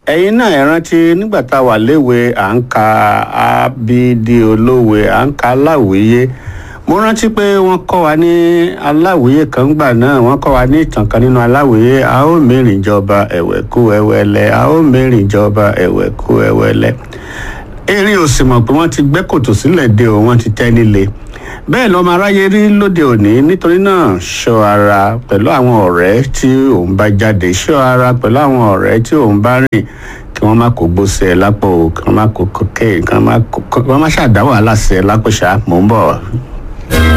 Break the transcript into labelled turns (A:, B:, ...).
A: ẹ̀yin náà ẹ rántí nígbà tá a wà léwe à ń ka abidi olówe à ń ka aláwìyé mo rántí pé wọ́n kọ́ wa ní aláwìyé kan gbà náà wọ́n kọ́ wa ní ìtàn kan nínú aláwìyé a ó mẹ́rin jọba ẹ̀wẹ̀kú ẹ̀wẹ̀lẹ̀ a ó mẹ́rin jọba ẹ̀wẹ̀kú ẹ̀wẹ̀lẹ̀ erin ò sì mọ̀ pé wọ́n ti gbẹ́ kòtò sílẹ̀ de òun wọ́n ti tẹ́ nílé bẹ́ẹ̀ lọ́mọ aráyé rí lóde òní nítorí náà ṣọ́ ara pẹ̀lú àwọn ọ̀rẹ́ tí òun bá jáde ṣọ́ ara pẹ̀lú àwọn ọ̀rẹ́ tí òun bá rìn kí wọ́n má kó gbósẹ̀ ẹ lápò kí wọ́n má kó kókè kí wọ́n má ṣàdá wàhálà sí ẹ lápò ṣá mò ń bọ̀.